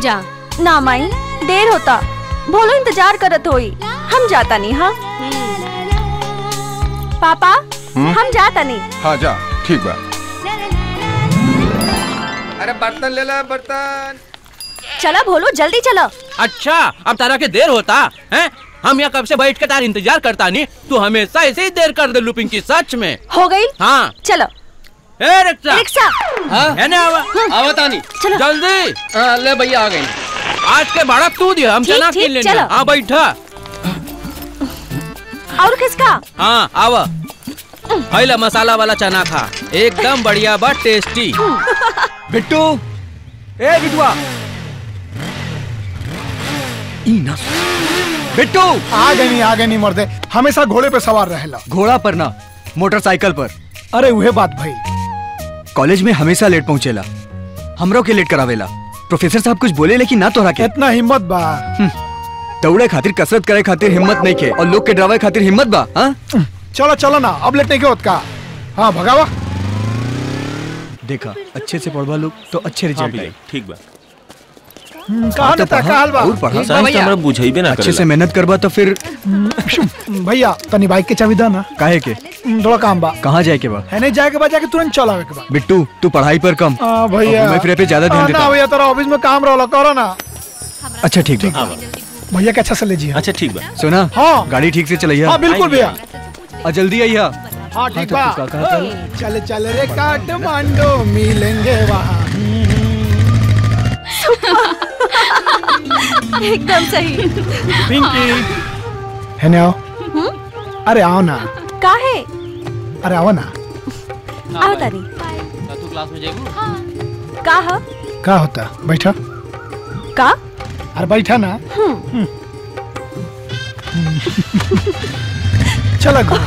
जा ना माई देर होता भोलो इंतजार करत होई हम जाता नहीं हाँ पापा हम्म? हम जाता नहीं हाँ जा ठीक बा अरे बर्तन ले ला बर्तन चला भोलो जल्दी चलो अच्छा अब तारा के देर होता है हम यहाँ कब से बैठ के तार इंतजार करता नहीं तू हमेशा ऐसे ही देर कर दे लुपिंग की सच में हो गई हाँ चलो ए रिक्शा रिक्शा है ना आवा आवता नहीं चलो जल्दी हाँ, ले भैया आ गई आज के भाड़ा तू दिया हम ठीक, चना ठीक, किन लेने चलो। हाँ बैठा और किसका हाँ आवा पहला मसाला वाला चना खा एकदम बढ़िया बा टेस्टी बिट्टू ए बिटुआ ई ना बिट्टू आ गए नहीं आ गए नहीं मर्दे हमेशा घोड़े पे सवार रहेला घोड़ा पर ना मोटरसाइकिल पर अरे उहे बात भाई कॉलेज में हमेशा लेट पहुंचेला हमरो के लेट करावेला प्रोफेसर साहब कुछ बोले लेकिन ना तोहरा के इतना हिम्मत बा दौड़े खातिर कसरत करे खातिर हिम्मत नहीं के और लोग के डरावे खातिर हिम्मत बा हाँ चलो चलो ना अब लेट नहीं के होत का हाँ भगावा देखा अच्छे से पढ़वा लोग तो अच्छे रिजल्ट आए ठीक बा कहा ना था का हाल बा और पढ़ा साइंस तो हमरा बुझाइबे ना अच्छे से मेहनत करबा तो फिर भैया तनी बाइक के चाबी दा ना काहे के थोड़ा काम बा कहाँ जाए के बा है नहीं जाए के बाद जाके तुरंत चल आवे के बा बिट्टू तू पढ़ाई पर कम हाँ भैया और घूमे फिरे पे ज्यादा ध्यान हाँ, ना देता भैया तेरा ऑफिस में काम रहो करो ना अच्छा ठीक बा भैया के अच्छा से ले जी अच्छा ठीक बा सुना हाँ गाड़ी ठीक से चलैया हाँ बिल्कुल भैया और जल्दी आइया हाँ ठीक तो बा तू का कहा था? चल चल रे काठमांडू मिलेंगे वहाँ एकदम सही है ना आओ अरे आओ ना का है अरे आओ ना आओ तारी तू क्लास में जाएगी का है का होता बैठा का अरे बैठा ना हम्म चलो घूम।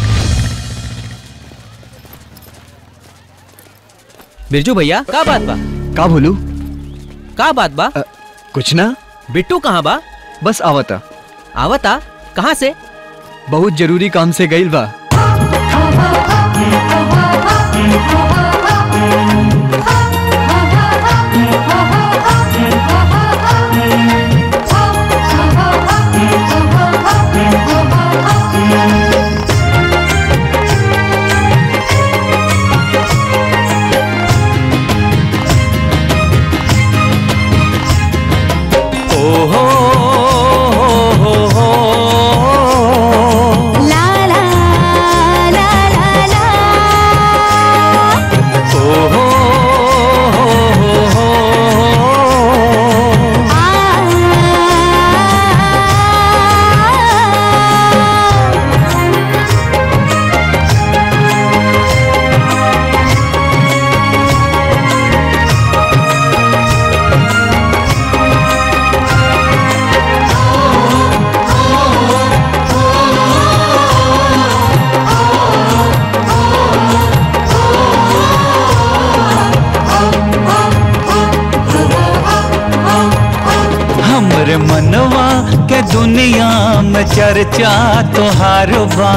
बिरजू भैया का बात बा का बोलू का बात बा अ, कुछ ना बिट्टू कहाँ बा बस आवता आवता कहाँ से बहुत जरूरी काम से गइल बा ओहो हो हो ला ला ला ला ला ओहो हो हो हमरे मनवा के दुनिया में चर्चा तोहार बा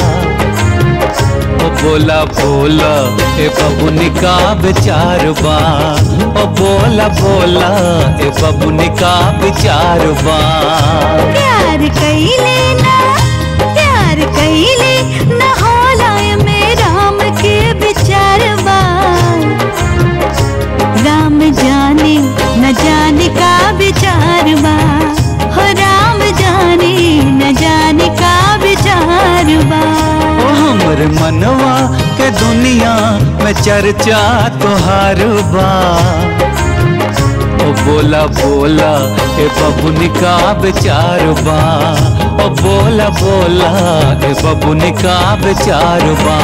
ओ बोला बोला ए बबुनी का विचार बा ओ बोला बोला ए बबुनी का विचार बा प्यार कईले ना प्यार कईले ना होला में राम के विचारवा राम जाने न जाने का विचारवा हो राम जाने न जाने का विचारवा ओ हमरे मनवा के दुनिया में चर्चा तोहार बा ओ बोला बोला ए बबुनी का विचार बा ओ बोला बोला ए बबुनी का विचार बा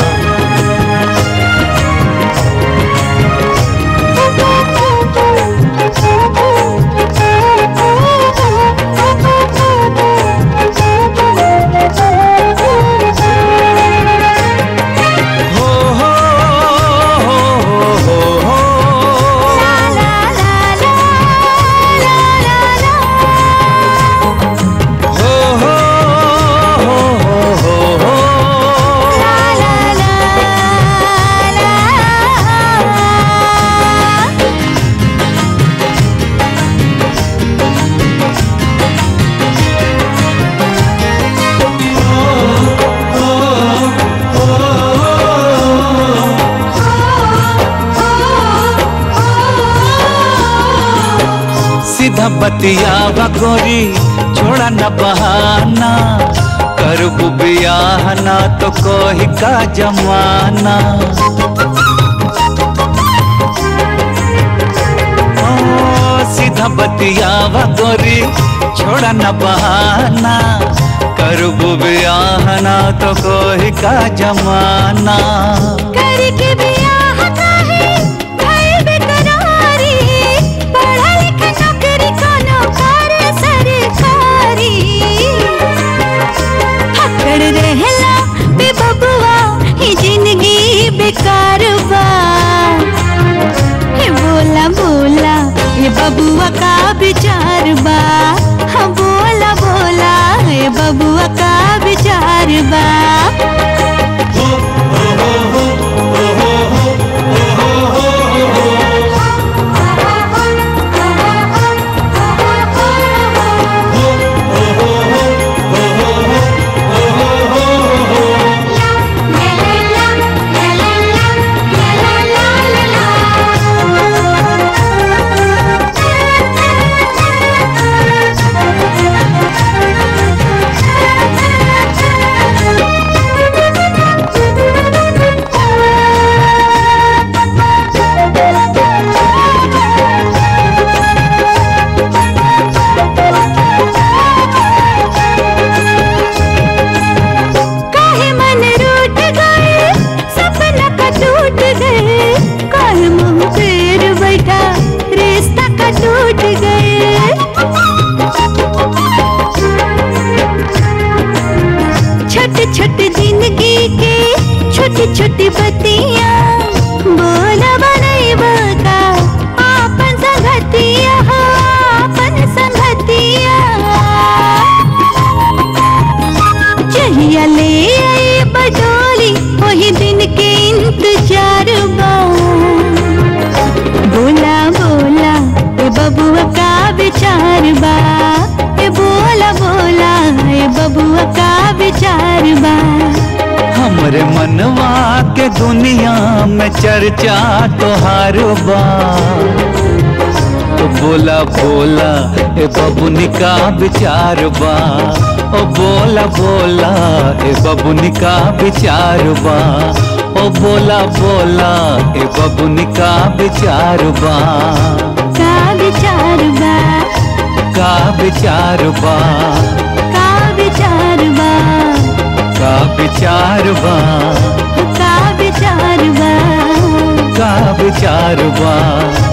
हो हो हो हो हो ला ला ला ला ला ला हो हो हो हो हो ला ला ला बतियावा गोरी छोड़ा न बहाना करबू बियाह ना तो कोही का जमाना ओ सीधा बतियावा गोरी छोड़ा न बहाना करबू बियाह ना तो कोही का जमाना करके बियाह काहे भइल बेकरारी पढ़ा लिखा नौकरी कोनो करे सरकारी हकड़ रहला बे बबुआ ही जिंदगी बेकार बा हे बोला बोला ये बबुआ का विचार बा हाँ बोला बोला ये बबुआ का विचार बा काहे मन रूठ गए सपना का टूट गए काहे मुंह फेर बैठा रिश्ता का टूट गए छोटी छोटी जिंदगी के छोटी छोटी बतिया बोला बनैबा का आपन संगतिया हो आपन संगतिया चलिया ले आई बडोली वही दिन के इंतजार बा बोला बोला ए बबुआ का विचार बा ए बोला बोला ए बबुआ का विचार बा हमरे मनवा के दुनिया में चर्चा तोहार बा तो बोला बोला ए बबुनी का विचार बा ओ बोला बोला ए बबुनी का विचार बा ओ बोला बोला ए बबुनी का विचार बा का विचार बा का विचार बा का विचार बा का विचार बा का विचार बा का विचार बा